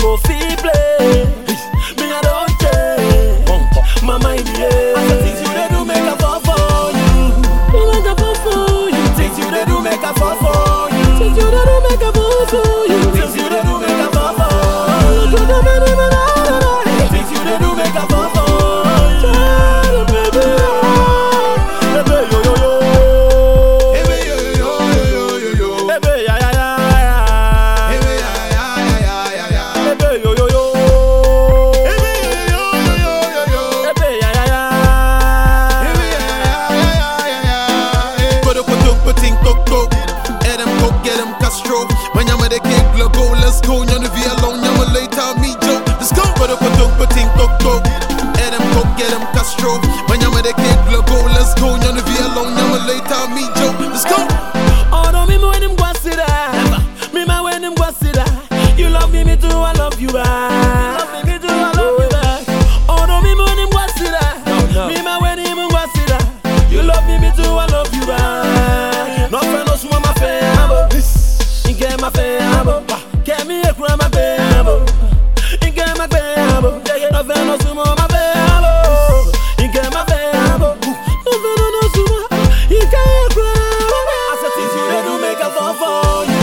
go fit play. Me I don't change. My mind yeah. I said things you dey do make a fall for you. Make a fall for you. Things you dey do make a fall for you. Things you dey do make a fall for you. Things you dey do make a fall for you. Things you dey do make a fall for you. Baby, baby, yo yo yo. Hey, yo, yo, yo, yo, yo. Baby, ya ya ya ya. Hey, yeah, yeah, yeah, yeah, yeah. Baby, yo yo yo. Hey, yo, yo, yo, yo, yo. Baby, ya ya ya. Hey, yeah, yeah, yeah, yeah, yeah. Hey. Put up a tuk, put ting, tuk, tuk. Adam, go get him, Castro. When you're with the kick, look, go, let's go. You're the V alone, you're later, me, Joe. Let's go. Put up a tuk, put ting, tuk, tuk. Adam, go get him, Castro. When you're with the kick, look, go, let's go. You're the V alone, you're later, me, Joe. Let's go. Oh no, me when him go sit down. Me man when him go sit down. You love me, me too, I love you back. Love me, me too, I love you back. Oh no, me when him go sit down. Me man when him go sit down. You love me, me too, I love you back. No friend, no small, my family. Inge my family. Kemi e kura my family. Inge my family. No friend, no small, my family. Inge my family. No friend, no small. Inge e kura. I said things you dey do make a fall for you.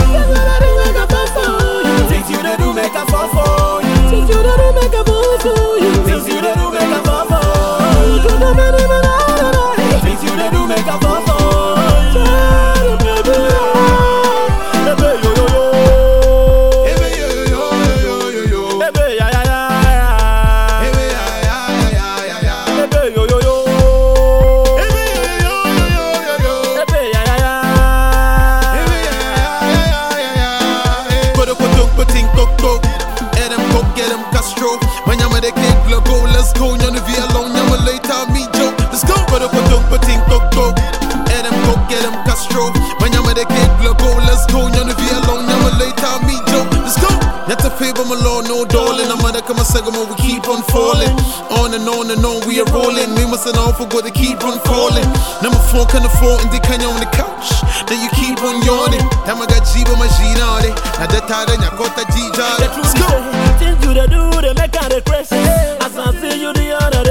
Things you dey do make a fall for you. Things you dey do make a fall for you. Things you dey do make a fall for you. Things you dey do make a fall for you. Baby, baby, yo yo yo. Hey, yo, yo, yo, yo, yo. Baby, ya ya ya ya. Hey, yeah, yeah, yeah, yeah, yeah. Baby, yo yo yo. Hey, yo, yo, yo, yo, yo. Baby, ya ya ya. Put up a tuk, put ting, tuk, tuk. Adam, go get him, Castro. When you're with the kick, look, go, let's go. You're the V alone, you're later, me, Joe. Let's go. Put up a tuk, put ting, tuk, tuk. Adam, go get him, Castro. When you're with the kick, look, go, let's go. You're the V alone, you're later, me, Joe. Let's go. Not to favor my lord, no darling. I'm gonna come a second, we keep on falling. On and on and on, we are rolling. We must not forget to keep on falling. Number four, can afford, and they can on the couch. Then you keep on yawning. Tamaga jiba majinare. Na detare nyakota The jijare. truth Let's is, go. say, things you dey do, they make her dey crazy. As I see you the other